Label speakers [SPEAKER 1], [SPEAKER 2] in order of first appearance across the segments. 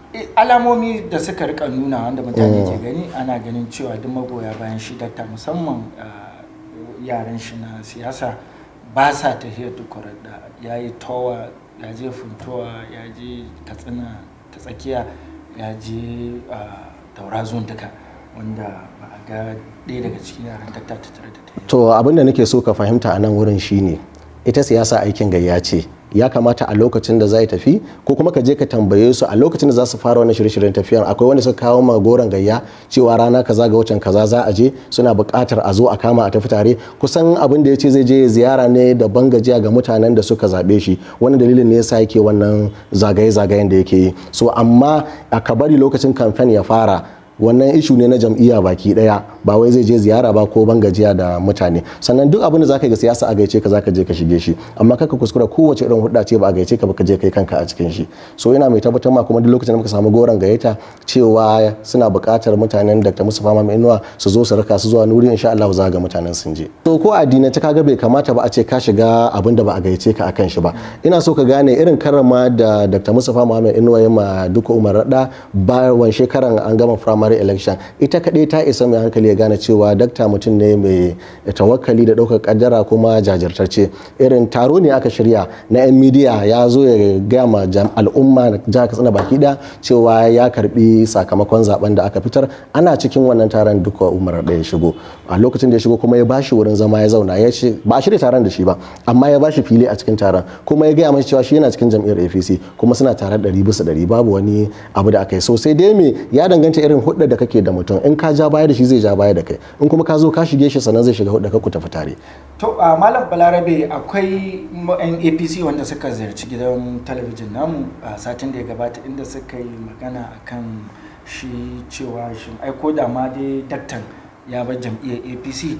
[SPEAKER 1] eh, alamomi da suka rika nuna wanda mutane ke gani ana ganin cewa duk magoya bayan shi dakta musamman ah, yaran shi na siyasa ba sa tafiyar tukurar da ya yi towa ya je funtowa ya je katsina ta tsakiya ya je ah, daura zone duka wanda ba a ga ɗaya daga cikin yaran dakta ta tare da ta
[SPEAKER 2] to abin da nake so ka fahimta a nan wurin shine ita siyasa aikin gayya ce ya kamata a lokacin da za tafi ko kuma ka je ka tambaye su a lokacin da za su fara wannan shirye-shiryen tafiyan akwai wanda suka kawo ma goron gayya cewa rana kaza ga watan kaza za a je suna buƙatar a zo a kama a tafi tare kusan abin da ya ce zai je ziyara ne da ban gajiya ga mutanen da suka zaɓe shi wani dalilin ne yasa yake wannan zagaye-zagayen da yake yi so amma a ka bari lokacin kamfen ya fara wannan ishu ne na jam'iyya baki daya ba wai zai je ziyara ba ko ban gajiya da mutane sannan duk abin da zaka yi ga siyasa a gaice ka zaka je ka shige shi amma kaka kuskura kowace irin hudda ce ba a gaice ka ba ka je kai kanka a cikin shi so ina mai tabbatar ma kuma duk lokacin da muka samu goron gayyata cewa suna buƙatar mutanen Dr. Mustapha Mama Inuwa su zo su raka su zuwa nuri insha Allah za ga mutanen sun je to ko addinai ta kaga bai kamata ba a ce ka shiga abin da ba a gaice ka akan shi ba ina so ka gane irin karama da Dr. Mustapha Muhammad Inuwa ya ma duka Umar Rada bayan shekaran an gama primary election ita kaɗai ta isa mai hankali ya gane cewa dakta mutum ne mai tawakkali da ɗaukar kaddara kuma jajirtacce irin taro ne aka shirya na 'yan midiya ya zo ya gaya ma al'umma jihar katsina baki ɗaya cewa ya karbi sakamakon zaben da aka fitar ana cikin wannan taron duka umar da ya shigo a lokacin da ya shigo kuma ya bashi wurin zama ya zauna ya ce ba a shirya taron da shi ba amma ya bashi fili a cikin taron kuma ya gaya masa cewa shi yana cikin jam'iyyar apc kuma suna tare ɗari bisa ɗari babu wani abu da aka yi sosai dai me ya danganta irin hudda da kake da mutum in ka ja baya da shi zai ja baya da kai in kuma ka zo ka shige shi sannan zai shiga hudda ka ku tafi tare
[SPEAKER 1] to a malam balarabe akwai yan apc wanda suka ziyarci gidan talabijin namu a satin da ya gabata inda suka yi magana akan shi cewa shi aiko da ma dai daktan ya bar jam'iyyar apc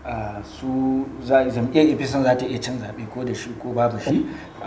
[SPEAKER 1] su jam'iyyar apc za ta iya cin zaɓe ko da shi ko babu shi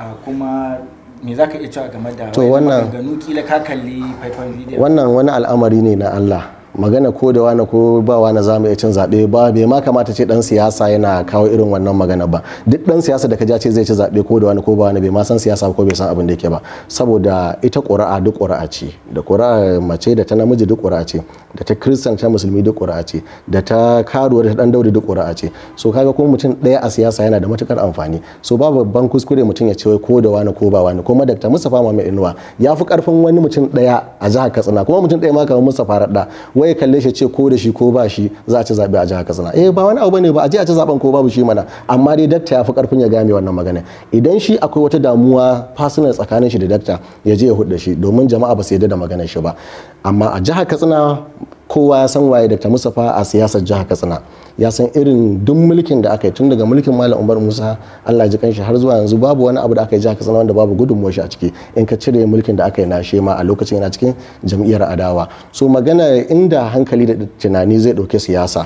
[SPEAKER 1] kuma me za ka iya cewa game da maganganu kila ka kalli faifan bidiyo
[SPEAKER 2] wannan wani al'amari ne na Allah magana ko da wani ko ba wani za mu iya cin zaɓe ba bai ma kamata ce dan siyasa yana kawo irin wannan magana ba duk dan siyasa da ka ja ce zai ci zaɓe ko da wani ko ba wani bai ma san siyasa ko bai san abin da yake ba saboda ita ƙuri'a duk ƙuri'a ce da ƙuri'a mace da ta namiji duk ƙuri'a ce da ta kristan ta musulmi duk ƙuri'a ce da ta karuwa da ta dan daure duk ƙuri'a ce so kaga kuma mutum ɗaya a siyasa yana da matukar amfani so ba babban kuskure mutum ya ce wai ko da wani ko ba wani kuma Dr. Mustapha Muhammad Inuwa ya fi karfin wani mutum ɗaya a jihar Katsina kuma mutum ɗaya ma kamar Mustapha Radda wai kalle shi ce ko da shi ko ba shi za a ci zaɓe a jihar Katsina eh ba wani abu bane ba a je a ci zaben ko babu shi mana amma dai dakta ya fi karfin ya game wannan magana idan shi akwai wata damuwa personal tsakanin shi da dakta ya je ya hudda shi domin jama'a ba su yarda da maganar shi ba amma a jihar Katsina kowa ya san waye Dr. Mustapha a siyasar jihar Katsina ya san irin duk mulkin da aka yi tun daga mulkin Malam Umar Musa Allah ji kanshi har zuwa yanzu babu wani abu da aka yi jihar Katsina wanda babu gudunmuwar shi a ciki in ka cire mulkin da aka yi na shema a lokacin yana cikin jam'iyyar adawa so magana inda hankali da tunani zai dauke siyasa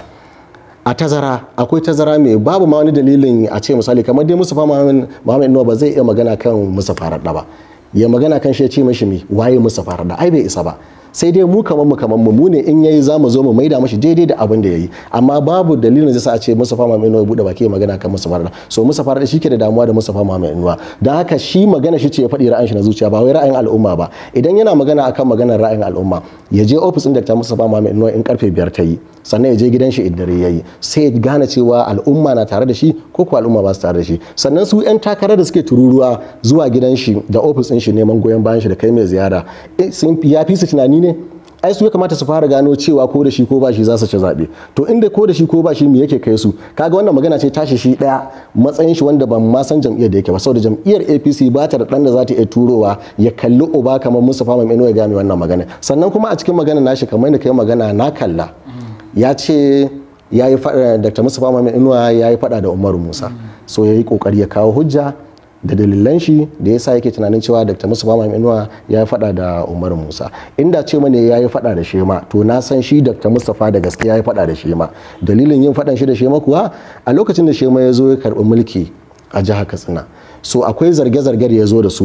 [SPEAKER 2] a tazara akwai tazara mai babu ma wani dalilin a ce misali kamar dai Mustapha Muhammad Inuwa ba zai iya magana kan Mustapha Radda ba ya magana kan shi ya ce mashi mi waye Mustapha Radda ai bai isa ba sai dai mu kaman mu kaman mu ne in yayi zamu zo mu maida mashi daidai da abin da yayi amma babu dalilin zai sa a ce Mustafa Muhammad Inuwa ya bude baki ya magana kan Mustafa Radda so Mustafa Radda shike da damuwa da Mustafa Muhammad Inuwa dan haka shi magana shi ce ya faɗi ra'ayin shi na zuciya ba wai ra'ayin al'umma ba idan yana magana akan maganar ra'ayin al'umma ya je ofis din Dr. Mustafa Muhammad Inuwa in karfe biyar ta yi sannan ya je gidan shi idan dare yayi sai ya gane cewa al'umma na tare da shi ko ko al'umma ba su tare da shi sannan su yan takarar da suke tururuwa zuwa gidan shi da ofis din shi neman goyon bayan shi da kai mai ziyara sun ya fi su tunani ne ai su ya kamata su fara gano cewa ko da shi ko ba shi za su ci zaɓe to inda ko da shi ko ba shi me yake kai su kaga wannan magana ce tashi shi ɗaya matsayin shi wanda ban ma san jam'iyyar da yake ba saboda jam'iyyar APC ba ta da ɗan da za ta iya turowa ya kalli uba kamar Mustapha Mamman ya game wannan magana sannan kuma a cikin magana nashi kamar da kai magana na kalla ya ce ya yi faɗa Dr. Mustapha Mamman Inuwa ya yi faɗa da Umaru Musa so ya yi ƙoƙari ya kawo hujja da dalilan shi da yasa yake tunanin cewa Dr. Musa Bama Inuwa ya yi fada da Umar Musa inda ce mana ya yi fada da Shema to na san shi Dr. Mustapha da gaske ya yi fada da Shema dalilin yin fadan shi da Shema kuwa a lokacin da Shema ya zo ya karbi mulki a jihar Katsina so akwai zarge-zarge da ya zo da su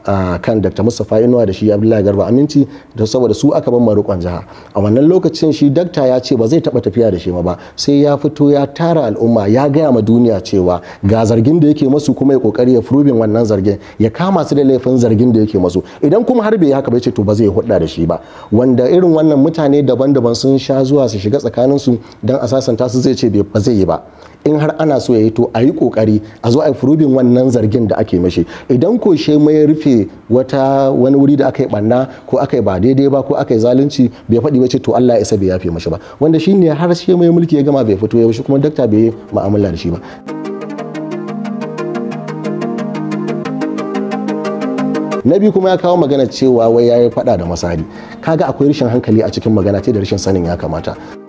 [SPEAKER 2] kan dr mustapha inuwa da shi abdullahi garba aminci da saboda su aka ban marukon jiha a wannan lokacin shi dakta ya ce ba zai taba tafiya da shi ma ba sai ya fito ya tara al'umma ya gaya ma duniya cewa ga zargin da yake masu kuma ya kokari ya furubin wannan zargin ya kama su da laifin zargin da yake masu idan kuma har bai haka bai ce to ba zai hudda da shi ba wanda irin wannan mutane daban-daban sun sha zuwa su shiga tsakanin su dan a sasanta su zai ce ba zai yi ba in har ana so ya yi to a yi kokari a zo a yi furubin wannan zargin da ake mashi idan ko she mai rufe wata wani wuri da aka yi banna ko aka yi ba daidai ba ko aka yi zalunci bai faɗi ba ce to Allah ya isa bai yafe mashi ba wanda shine har she mai mulki ya gama bai fito ya shi kuma dakta bai mu'amala da shi ba na biyu kuma ya kawo magana cewa wai ya yi faɗa da masari kaga akwai rashin hankali a cikin magana ce da rashin sanin ya kamata